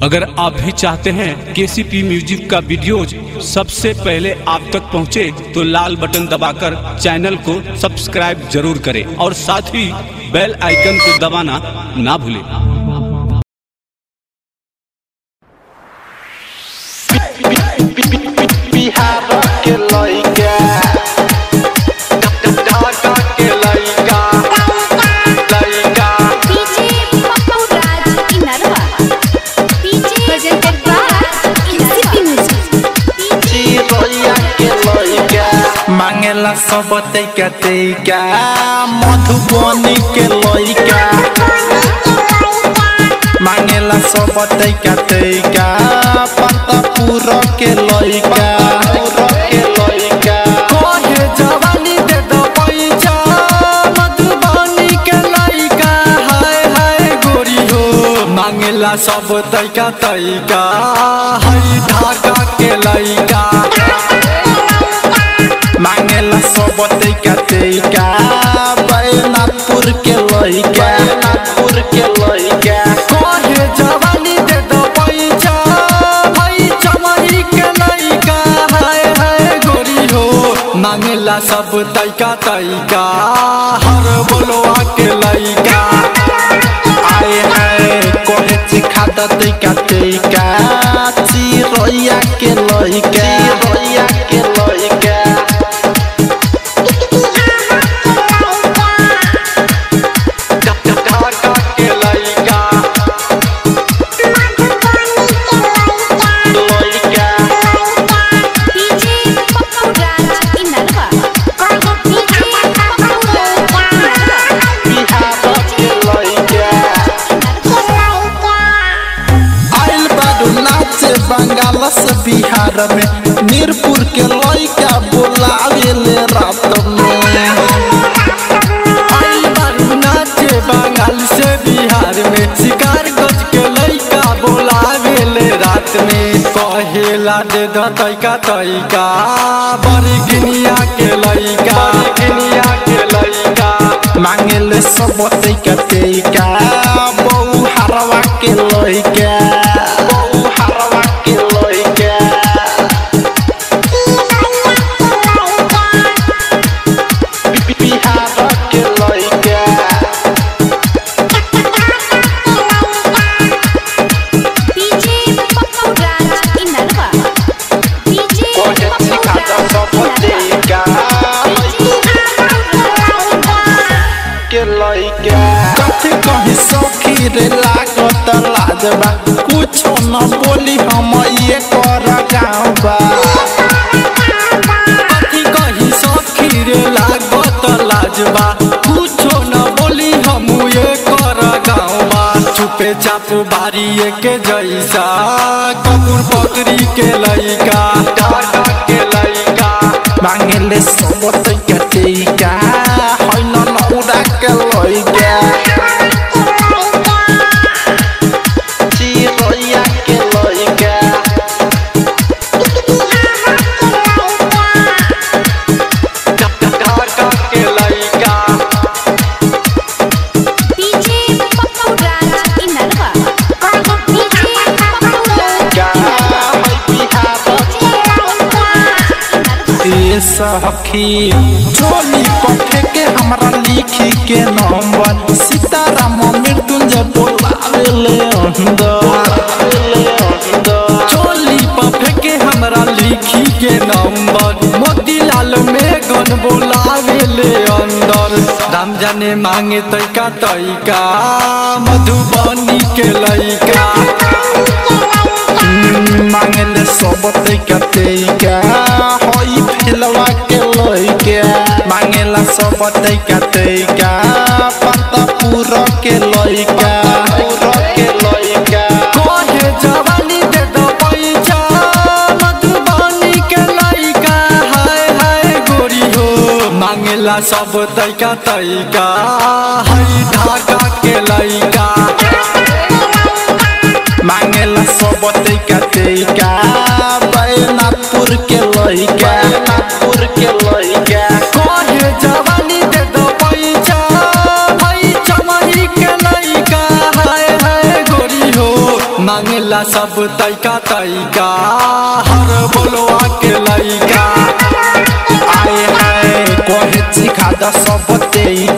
अगर आप भी चाहते हैं केसीपी म्यूजिक का वीडियोज सबसे पहले आप तक पहुंचे तो लाल बटन दबाकर चैनल को सब्सक्राइब जरूर करें और साथ ही बेल आइकन को दबाना ना भूलें बिहार के लइका ढाका के लइका लइका DJ Papa Raj Inarwa. DJ presented by KCP Music. चिरैया के लइका मांगेला सब तैका तैका मधुबनी के लइका मांगेला सब तैका तैका पतापुर के लइका के लइका कहे जवानी दे दो पैसा मधुबनी के लइका हाय हाय गोरी हो मांगेला सब तैका तैका हाय ढाका के लइका मांगेला सब तैका तैका बैनाथपुर के लइका बैनाथपुर के लइका कहे जवानी दे दो पैसा भाई चमही के लइका हाय हाय गोरी हो मांगेला सब तैका तैका हर बोलवा के लइका आए हाय कहे सिखा द तैका तैका चिरैया के लइका चिरैया के लइका ढाका के लइका लइका DJ Papa Raj Inarwa. DJ Papa Raj Bihar के लइका आइल बाडू नाचे बंगाल से बिहार में मीरपुर के लइका बोलावे ले रात में आइल बाडू नाचे बंगाल से बिहार में शिकार गज के लइका बोलावे ले रात में कहेला दे द तैका तैका बड़ी गिनिया के लइका गिनिया के लइका मांगेले सब तैका तैका बहु हरवा के लइका बहु हरवा के लइका बिहार के लइका DJ Papa Raj Inarwa. DJ कहे Papa सिखा द Raj सब तैका के लइका कथी कही सखी रे लागत लाजबा कुछो न बोली हम ये कर गाँवबा कथी कही सखी रे लागत लाजबा कुछो न बोली हम ये कर गाँवबा चुपे चाप बारी के जैसा कपूर पकड़ी के लइका डाका के लइका मांगेले सब तैका तैका है न नौरा के लइका चिरैया के लइका ढाका के लइका DJ Papa Raj Inarwa. DJ Papa Raj का है बिहार ए सखी चोली पठे के हमरा लिखी के नंबर सीताराम मृत्युंजय बोलावे ले अंदर चोली पठे के हमरा लिखी के नंबर मोतीलाल में गन बोलावे ले अंदर राम जाने मांगे तैका तैका मधुबनी के लइका मांगले सब तैका तैका हई फिलवा के लइका मांगेला सब तैका तैका पतापुर के लइका पुर के लइका कहे जवानी दे दो पैसा मधुबनी के लइका हाय हाय गोरी हो मांगेला सब तैका तैका हई ढाका के लइका मांगेला सब तैका तैका बैनाथपुर के लइका बैनाथपुर के लइका कहे जवानी दे दो पैसा भाई चमही के लइका हाय हाय गोरी हो मांगे कहेला सब तैका तैका हर बोलवा के लैका आए हाय कहे सिखा द सब तेई